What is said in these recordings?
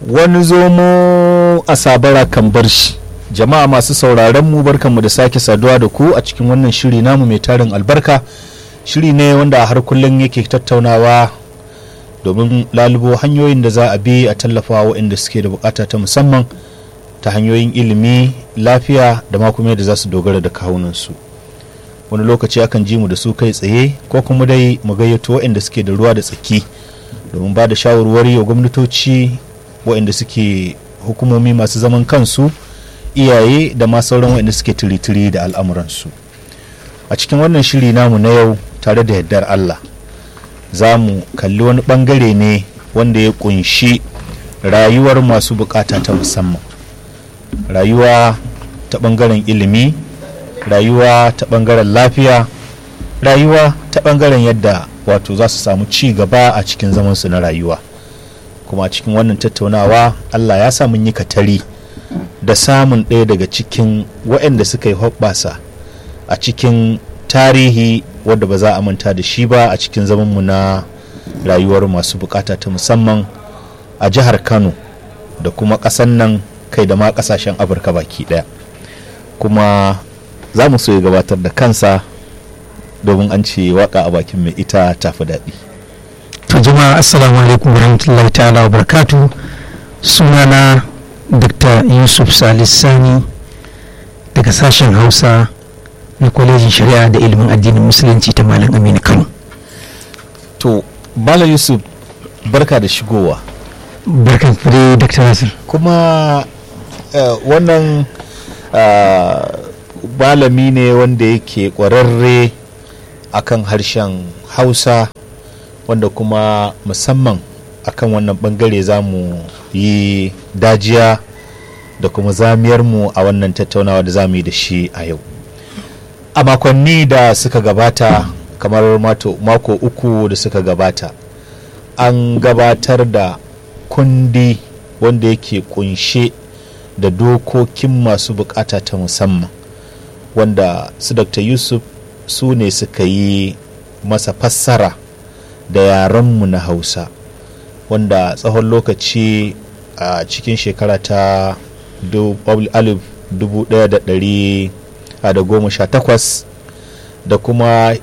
wani zomo a sabara kan bar shi jama'a masu sauraron mu barkanmu da sake saduwa da ku a cikin wannan shiri namu mai tarin albarka shiri ne wanda har kullum yake tattaunawa domin lalubo hanyoyin da za a bi a tallafa waɗanda suke da bukata ta musamman ta hanyoyin ilimi lafiya da ma kuma yadda za su dogara da kawunansu wani lokaci akan ji mu da su kai tsaye ko kuma dai mu gayyato waɗanda suke da ruwa da tsaki domin ba da shawarwari wa gwamnatoci waɗanda suke hukumomi masu zaman kansu iyaye da ma sauran waɗanda suke tiritiri da al'amuransu a cikin wannan shiri namu na yau tare da yardar allah za mu kalli wani ɓangare ne wanda ya kunshi rayuwar masu bukata ta musamman rayuwa ta ɓangaren ilimi rayuwa ta ɓangaren lafiya rayuwa ta ɓangaren yadda wato za su samu ci gaba a cikin zamansu na rayuwa kuma cikin wannan tattaunawa allah ya sa mun yi katari da samun ɗaya daga cikin waɗanda suka yi hoɓɓasa a cikin tarihi wadda ba za a manta da shi ba a cikin zamanmu na rayuwar masu bukata ta musamman a jihar kano da kuma ƙasan nan kai da ma ƙasashen afirka baki ɗaya kuma za mu so ya gabatar da kansa domin an ce waka a bakin mai ita tafi daɗi to jama'a assalamu alaikum warahmatullahi ta'ala wa barakatu sunana dr yusuf sani daga sashen hausa na kwalejin shari'a da ilimin addinin musulunci ta malam aminu kano to bala yusuf barka da shigowa barkan fure dr nasir kuma uh, wannan uh, malami ne wanda yake kwararre akan harshen hausa wanda kuma musamman akan wannan bangare za mu yi dajiya da kuma zamiyarmu a wannan tattaunawa da za mu yi da shi a yau a makonni da suka gabata kamar mako uku da suka gabata an gabatar da kundi wanda yake kunshe da dokokin masu bukata ta musamman wanda su dr yusuf su ne suka yi masa fassara da yarenmu na hausa wanda tsawon lokaci a cikin shekara ta 1918 da kuma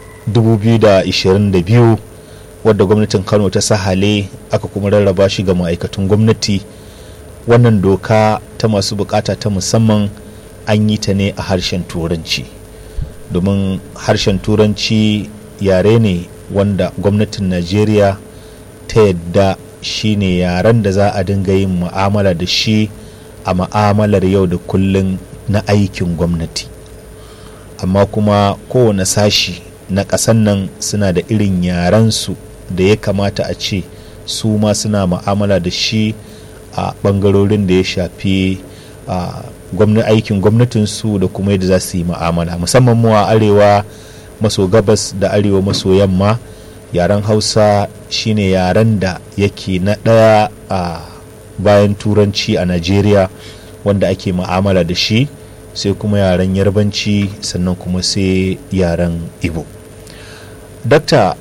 2022 wadda gwamnatin kano ta sahale aka kuma rarraba shi ga ma'aikatan gwamnati wannan doka ta masu bukata ta musamman an yi ta ne a harshen turanci domin harshen turanci yare ne wanda gwamnatin najeriya ta yadda shi ne yaren da za a dinga yin mu'amala da shi a ma'amalar yau da kullun na aikin gwamnati amma kuma kowane sashi na ƙasan nan suna da irin yarensu da ya kamata a ce su ma suna mu'amala da shi a ɓangarorin da ya shafi a aikin gwamnatinsu da kuma yadda za su yi ma'amala musamman mu a arewa maso gabas da arewa maso yamma yaren hausa shine yaren da yake na ɗaya a bayan turanci a najeriya wanda ake ma'amala da shi sai kuma yaren yarbanci sannan kuma sai yaren ibo dakta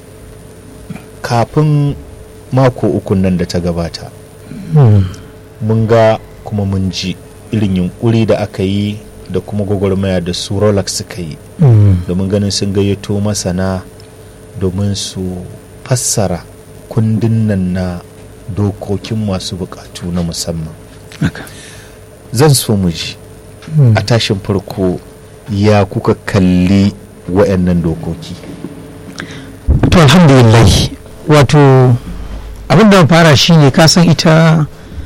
kafin mako uku nan da ta gabata mun ga kuma mun ji irin yunkuri da aka yi da kuma gwagwarmaya da su rolex suka yi domin ganin sun gayyato masana domin su fassara kundin nan na dokokin masu bukatu na musamman zan so mu ji a tashin farko ya kuka kalli wayannan dokoki to alhamdulillah wato abin da fara shine kasan ita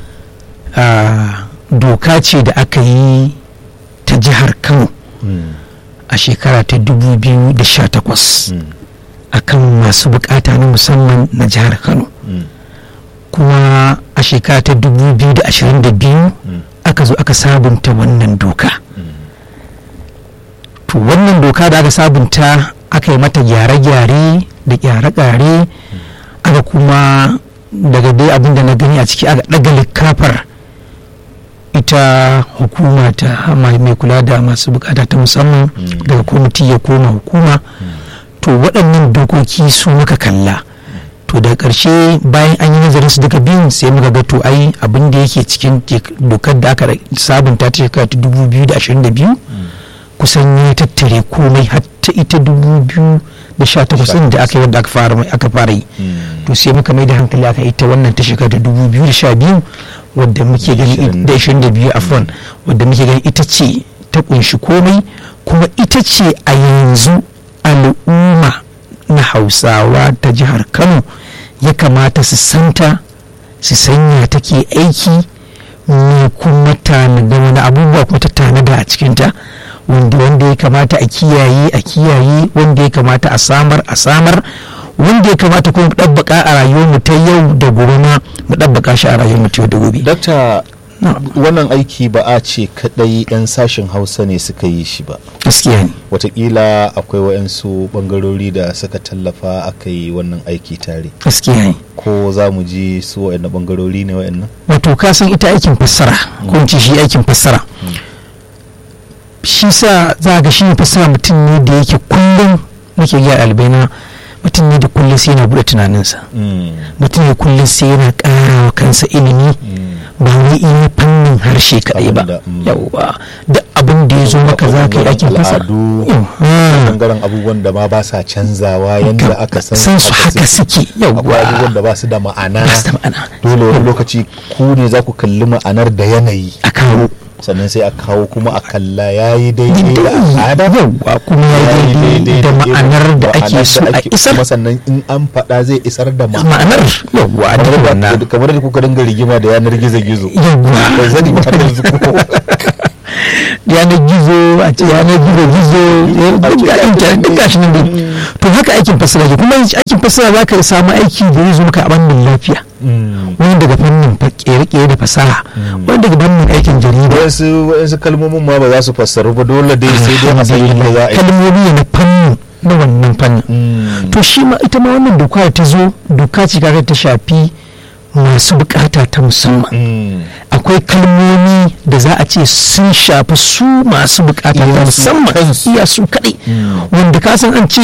doka ce da aka yi ta jihar kano a shekara ta 2018 akan masu bukata na musamman na jihar kano kuma a shekara ta 2022 aka zo aka sabunta wannan doka to wannan doka da aka sabunta aka yi mata gyare-gyare da gyare-gyare aka kuma daga dai abinda na gani a ciki aka ɗaga likafar ita hukuma ta mai kula da masu bukata ta musamman daga kwamiti ya koma hukuma to waɗannan dokoki su muka kalla to da ƙarshe bayan an yi nazarin su duka biyun sai muka ga to ai abin da yake cikin dokar da aka sabunta ta shekara ta 2022 kusan ya tattare komai har ta ita 2018 da aka yi wanda aka fara yi to sai muka mai da hankali aka ita wannan ta shekara ta 2012 wadda muke gani da 22 afron wadda muke gani ita ce ta kunshi komai kuma ita ce a yanzu al'umma na hausawa ta jihar kano ya kamata su santa su sanya take aiki ne kuma tanada wani abubuwa kuma ta tanada a cikinta wanda wanda ya kamata a kiyaye a kiyaye wanda ya kamata a samar a samar wanda ya kamata kuma mu ɗabbaka a rayuwar mu ta yau da gobe ma mu ɗabbaka shi a rayuwar mu ta yau da gobe. Dakta wannan aiki ba a ce kadai 'yan sashen hausa ne suka yi shi ba gaskiya ne watakila akwai waɗansu ɓangarori da suka tallafa aka yi wannan aiki tare gaskiya ne ko za mu ji su waɗannan ɓangarori ne waɗannan wato ka san ita aikin fassara ko in ce shi aikin fassara shi sa za ga shi fassara mutum ne da yake kullum nake gaya albaina mutum ne da kullum sai yana buɗe tunaninsa mutum ne kullum sai yana ƙara wa kansa ilimi ba wai iya fannin harshe kaɗai ba yauwa da abin da ya zo maka za ka yi aikin fasa bangaren abubuwan da ma ba sa canzawa yadda aka san su haka suke yauwa akwai abubuwan da ba su da ma'ana dole wani lokaci ku ne za ku kalli ma'anar da yanayi a kawo sannan sai a kawo kuma a kalla ya yi daidai da al'ada yauwa kuma ya yi daidai da ma'anar da ake so a isar kuma sannan in an faɗa zai isar da ma'anar yauwa a duk wannan kamar da kuka dinga rigima da yanar gizo-gizo yauwa bai zani ba har yanzu ko yanar gizo a ce yanar gizo gizo duk intanet duk gashi nan dai to haka aikin fasara ke kuma aikin fasara za ka samu aiki da zai zo maka a bannin lafiya wani daga fannin kere-kere da fasaha wani daga fannin aikin jarida wasu wasu kalmomin ma ba za su fassaru ba dole dai sai dai a san yadda za a yi kalmomi ne na fannin na wannan fannin to shi ma ita ma wannan doka ta zo doka ce kaga ta shafi masu bukata ta musamman akwai kalmomi da za a ce sun shafi su masu bukata ta musamman iya su kaɗai wanda ka san an ce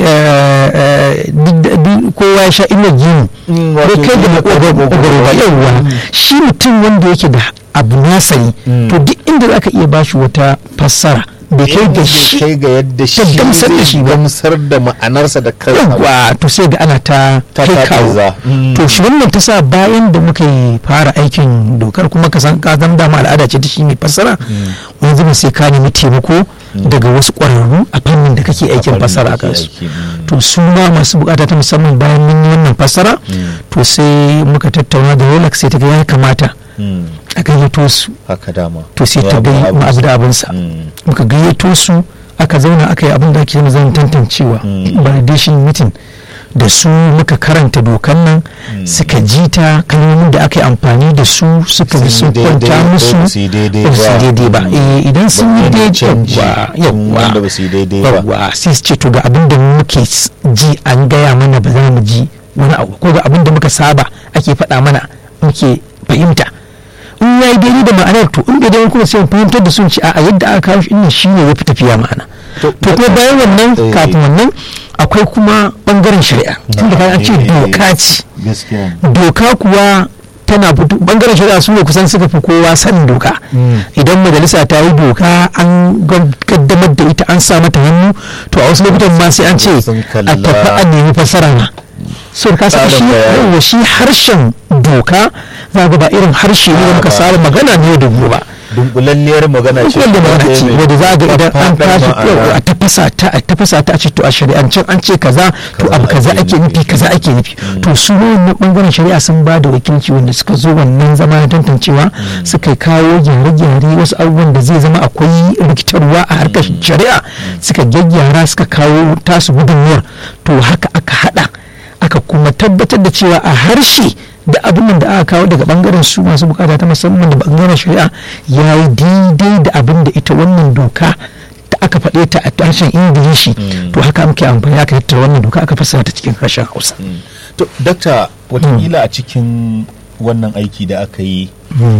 kowa ya sha ina gini bai kai da makogaro ba yauwa shi mutum wanda yake da abu nasari to duk inda za ka iya bashi wata fassara bai kai ga shi kai ga yadda shi ta gamsar da shi zai ba. gamsar da ma'anarsa da kansa ba. yawwa to sai ga ana ta Ta kai kawo taɓarza. Mm. to shi wannan ta sa bayan da muka yi fara aikin dokar kuma ka san ka zama dama al'ada ce ta shi mai fassara wani zubin sai ka nemi taimako daga wasu ƙwararru a fannin da kake aikin fannin fassara da a kake kansu aiki, mm. to su ma masu bukata ta musamman bayan mun yi wannan fassara to sai muka tattauna da rolex sai ta ga ya kamata Mm. a gayyato su haka dama to sai ta Ya gai abu- ma abu da abinsa Mm. muka gayyato su aka zauna aka yi abin da ake zama tantancewa Mm. validation meeting da su muka karanta dokan nan suka ji ta kalmomin da aka yi amfani da su suka Sun bi yi sun daidai kwanta ko musu ba su yi daidai ba su yi ba. daidai ba Mm. Eh, idan sun yi Ba wani daidai canji yawwa in yawwa wanda ba su yi daidai ba. yawwa sai su ce to ga abin da muke s- ji an gaya mana ba za mu ji wani abu ko ga abin da muka saba ake faɗa mana muke fahimta in ya yi daidai da ma'anar to in bai daidai kuma sai mu fahimtar da sun ci a yadda aka kawo shi ɗin shi ne ya fi tafiya ma'ana To- to kuma bayan wannan Eh. kafin wannan akwai kuma bangaren shari'a tunda ka ce Eh. doka ce gaskiya doka kuwa tana fito bangaren shari'a su ne kusan suka fi kowa sanin doka idan majalisa ta yi doka an gaddamar da ita an sa mata hannu to a wasu lokutan ma sai an ce Sun a kalla. tafi a nemi fassara na so ka saka shi Tsarin bayani. yawa shi harshen doka za ga ba irin harshe ne da muka ba. saba magana ne da gobe ba dunkulalliyar magana ce wanda magana ce mai wanda za ga idan an faffaɗar tashi ma'ana. yau a tafasa ta a tafasa ta a ce to a shari'ancin an ce kaza to Kaza abu kaza ake ake nufi nufi. kaza ake nufi to su wannan bangaren shari'a sun ba da wakilci wanda suka zo wannan zama na tantancewa suka kawo gyare-gyare wasu abubuwan da zai zama akwai rikitarwa a harkar shari'a suka gyaggyara suka kawo tasu gudunmuwar to haka aka hada aka kuma tabbatar da cewa a harshe da abin da aka kawo daga bangaren su masu bukata ta musamman da bangaren shari'a ya yi daidai da abin da ita wannan doka da aka faɗe ta a harshen ingilishi to haka muke amfani aka tattara wannan doka aka fassara ta cikin harshen hausa to dakta watakila a cikin wannan aiki da aka yi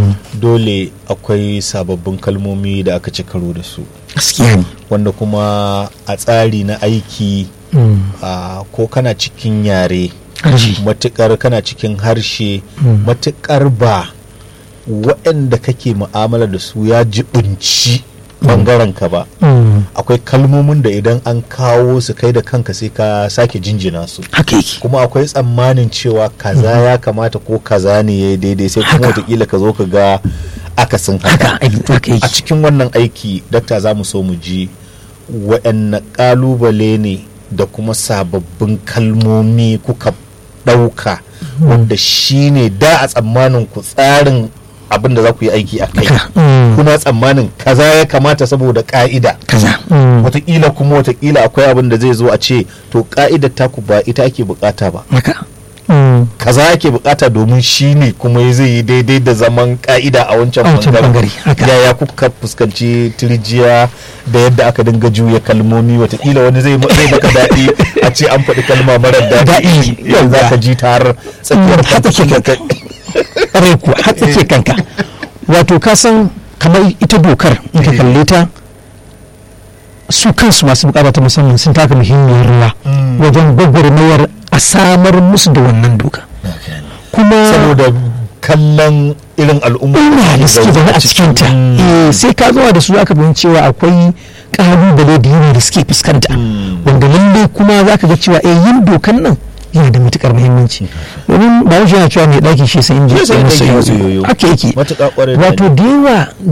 dole akwai sababbin kalmomi da aka ci karo da su gaskiya ne wanda kuma a tsari na aiki a ko kana cikin yare harshe matukar kana cikin harshe Mm. matukar ba waɗanda kake mu'amala da su ya jibinci bangaren ka ba Mm. akwai kalmomin da idan an kawo su kai da kanka sai ka sake jinjina su haka yake kuma akwai tsammanin cewa kaza ya kamata ko kaza ne ya yi daidai sai kuma Haka. watakila ka zo ka ga akasin haka haka haka a yake cikin wannan aiki dakta za mu so mu ji waɗanne ƙalubale ne da kuma sababbin kalmomi kuka ɗauka wanda shi ne da a tsammanin ku tsarin abin da za ku yi aiki a kai haka Mm. kuna tsammanin kaza ya kamata saboda ƙa'ida kaza Mm. watakila kuma watakila akwai abin da zai zo a ce to ƙa'idar taku ba ita ake bukata ba haka Mm. kaza ake bukata domin shi ne kuma zai yi daidai da zaman ka'ida a wancan A wancan bangare, haka. yaya kuka fuskanci tirjiya da yadda aka dinga juya kalmomi watakila wani zai zai maka daɗi a ce an faɗi kalma marar daɗi Daɗi, yanzu za yauwa. ka ji ta har tsakiyar Mm, har tsakiyar kanka. rai kuwa har tsake kanka wato ka san kamar ita dokar in ka kalle ta su kansu masu bukata ta musamman sun taka muhimmiyar rawa Mm. wajen gwagwarmayar a samar musu da wannan doka kuma saboda kallon irin al'umma ina da suke zaune a cikinta eh, sai ka zuwa da su aka fahimci cewa akwai kalubale da yawa da suke fuskanta Mm. wanda lalle kuma za ka ga cewa eh, yin dokan nan yana da matukar muhimmanci domin ba yana cewa mai ɗaki shi sai in je Shi sai masa ɗaki masa yoyo yoyo. haka yake matuƙa ƙwarai da wato da yawa